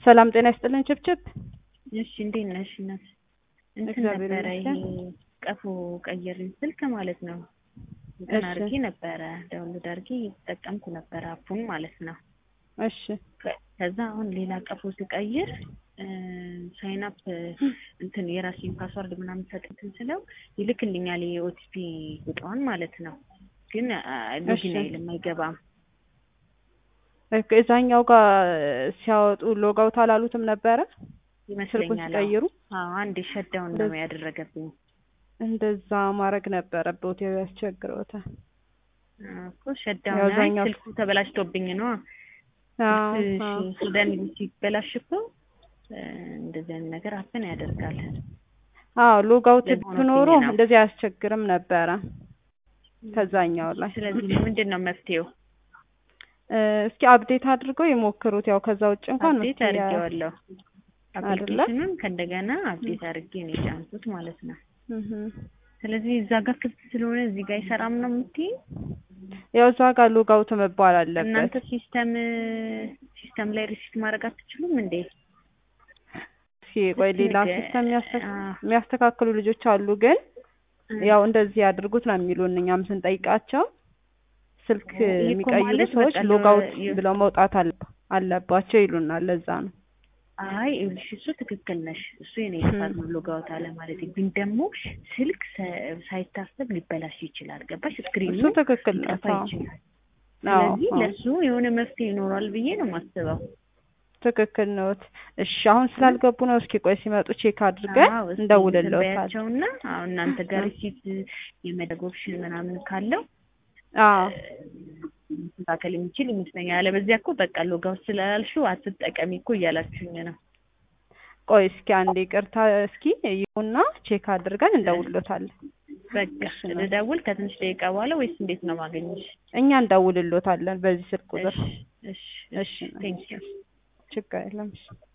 ሰላም ጤና ይስጥልን ችብችብ። እሺ እንዴት ነሽ እናት? እንትን እግዚአብሔር ነበረ ይሄ ይመስገን። ቀፎ ቀየርን ስልክ ማለት ነው። እንትን እሺ። አድርጌ ነበረ ዳውንሎድ አድርጌ እየተጠቀምኩ ነበረ አፑን ማለት ነው። እሺ ከ- ከዛ አሁን ሌላ ቀፎ ስቀይር ሳይን አፕ እንትን የራሴን ፓስዋርድ ምናምን ሰጥትን ስለው ይልክልኛል የኦቲፒ ቁጥሯን ማለት ነው። ግን ሎጊን እሺ። አይልም አይገባም። ኦኬ፣ እዛኛው ጋር ሲያወጡ ሎጋውት አላሉትም ነበረ ስልኩን ይመስለኛል አዎ። ሲቀይሩ? አዎ አንድ ሸዳውን ነው እንደዚህ- ያደረገብኝ እንደዛ ማድረግ ነበረበት ያው ያስቸግረውታል። እኮ ሸዳውን ያው አይ እዛኛው- ስልኩ ተበላሽቶብኝ ነው አዎ፣ ስልክ አዎ። ሱዳን ሲበላሽ እኮ እ፣ እንደዚህ አይነት ነገር አፕን ያደርጋል። አዎ ሎጋውት ለዚህ ሆኖብኝ ብኖሮ ነው። እንደዚህ አያስቸግርም ነበረ ከዛኛው ላይ። ስለዚህ ምንድን ነው መፍትሄው? እ፣ እስኪ አፕዴት አድርገው ይሞክሩት። ያው ከዛ ውጭ እንኳን አፕዴት መፍትሄ ያ- አድርጌዋለሁ። አይደለ? አፕሊኬሽኑን ከእንደገና አፕዴት አድርጌ ነው የጫንኩት ማለት ነው። እህ። ስለዚህ እዛ ጋር ክፍት ስለሆነ እዚህ ጋር አይሰራም ነው የምትይኝ? ያው እዛ ጋር ሎጋውት መባል አለበት። እናንተ ሲስተም ሲስተም ላይ ሪሲት ማድረግ አትችሉም እንዴ? እስኪ ቆይ ሌላ ነገ- ሲስተም የሚያስተ- አዎ። የሚያስተካክሉ ልጆች አሉ ግን እ፣ ያው እንደዚህ ያድርጉት ነው የሚሉን። እኛም ስንጠይቃቸው ስልክ ይሄ እኮ የሚቀይሩ ማለት ሰዎች በቃ ሎጋውት ለ- ብለው መውጣት አለ- አለባቸው ይሉናል። ለዛ ነው አይ ይኸውልሽ እሱ ትክክል ነሽ። እሱ የኔ ጥፋት ነው ሎጋውት አለ ማለት ግን ደግሞ ስልክ ሰ- ሳይታሰብ ሊበላሽ ይችላል። ገባሽ? ስክሪኑ እሱ ትክክል ነው። ሊጠፋ አዎ ይችላል። አዎ፣ ስለዚህ አዎ፣ ለሱ የሆነ መፍትሄ ይኖራል ብዬ ነው የማስበው። ትክክል ነው። እሺ አሁን ስላልገቡ ነው። እስኪ ቆይ ሲመጡ ቼክ አድርገን አዎ፣ እስኪ እንደውልልዎታል። ትንበያቸውና አሁን እናንተ ጋር ሪሲት የመደግ ኦፕሽን ምናምን ካለው አዎ መስተካከል የሚችል ይመስለኛል። አለበዚያ እኮ በቃ ሎጋውት ስላልሽው አትጠቀሚ እኮ እያላችሁኝ ነው። ቆይ እስኪ አንዴ ይቅርታ፣ እስኪ ይሁና ቼክ አድርገን እንደውልሎታለን። በቃ እሺ ነው። ልደውል ከትንሽ ደቂቃ በኋላ ወይስ እንዴት ነው ማገኘሽ? እኛ እንደውልሎታለን በዚህ ስልክ ቁጥር። እሺ እሺ እሺ ቴንክ ዩ ችግር የለም። እሺ